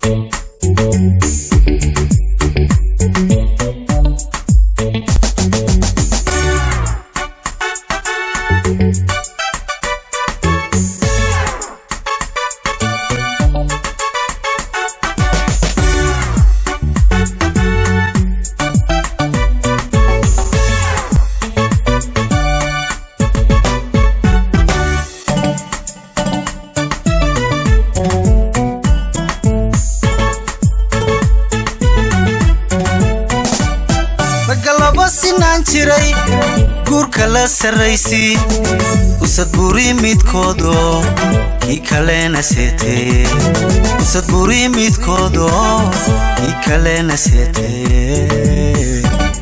ragga laba sinaan jiray guurka la sarraysii usad buri midkoodo kii kalena seetee usad buri midkoodo kii kalena seetee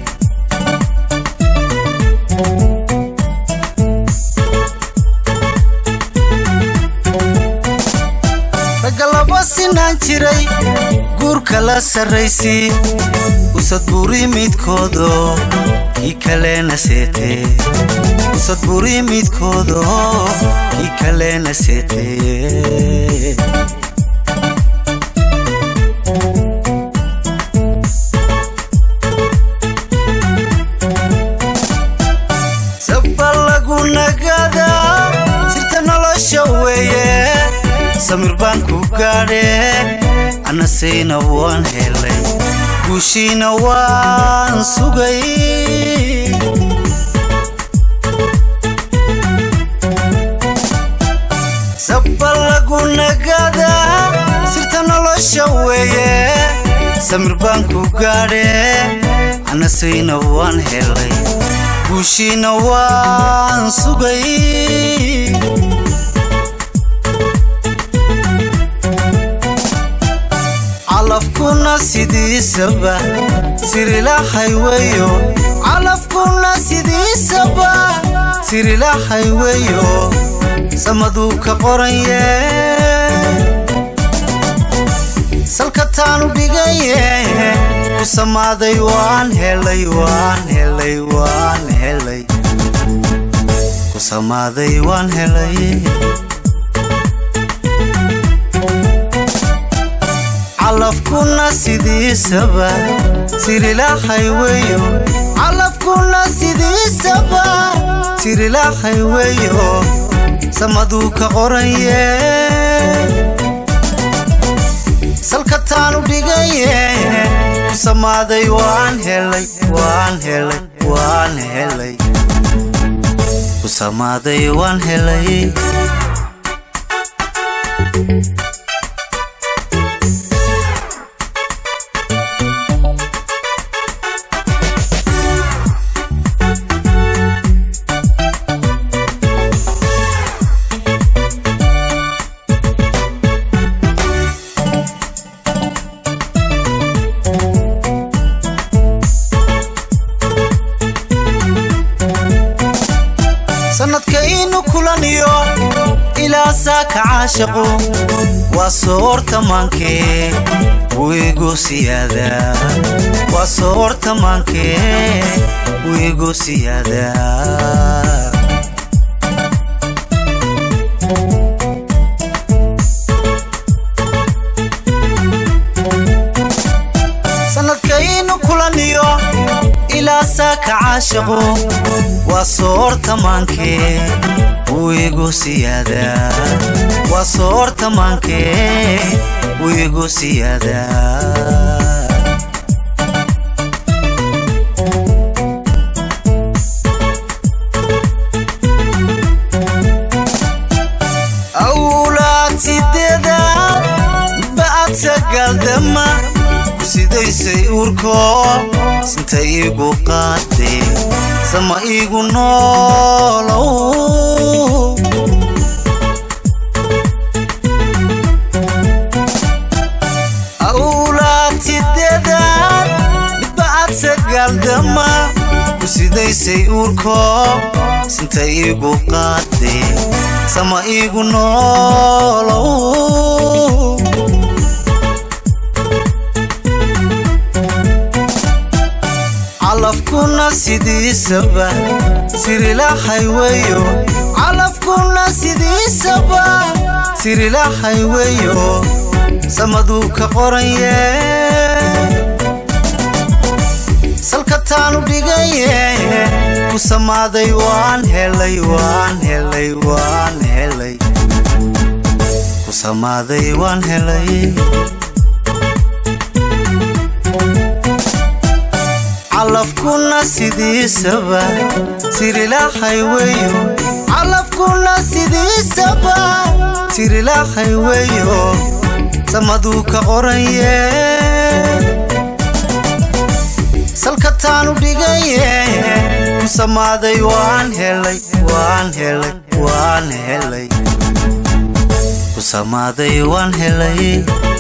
ragga laba sinaan jiray guurka la sarraysii usad buri midkoodo kii kalena seetee usad buri midkoodo kii kalena seetee saba lagu nagadaa sirta nolosha weeye samir baan ku gaadhe anasayna waan helay guushiina waan sugay saba lagu nagadaa sirta nolosha weeye samir baan ku gaadhe anasayna waan helay guushiina waan sugay calafkuna sidiisaba sirilahay weyo calafkuna sidiisaba sirilahay weyo samaduu ka qoranye salka taanu dhigaye ku samaaday waan helay waan helay waan helay ku samaaday waan helay calafkuna sidiisaba sirilahay weyo calafkuna sidiisaba sirilahay weyo samaduu ka qoranye salka taanu dhigaye ku samaaday waan helay waan helay waan helay ku samaaday waan helay sanadkaynu kulaniyo ilaa saaka caashaqu waa soortamaankee wiigu siyaada waa soortamaankee wiigu siyaada sanadkaynu kulaniyo ilaa saaka caashaqu waa soortamaankee wiigu siyaada waa soortamaankee wiigu siyaada awlaad sideeda ba'ad sagaldama sidaysay uurkoo sinta iigu qaadee sama iigu noolow awlaad sideedaad midbacad sagaaldama ku sidaysay uurkoo sinta iigu qaadee sama iigu noolow calafkuna sidiisaba sirilahay weyo calafkuna sidiisaba sirilahay weyo samaduu ka qoranye salka taanu dhigaye ku samaaday waan helay waan helay waan helay ku samaaday waan helay calafkuna sidiisaba sirilahay weyo calafkuna sidiisaba sirilahay weyo samaduu ka qoranye salka taanu dhigaye ku samaaday waan helay waan helay waan helay ku samaaday waan helay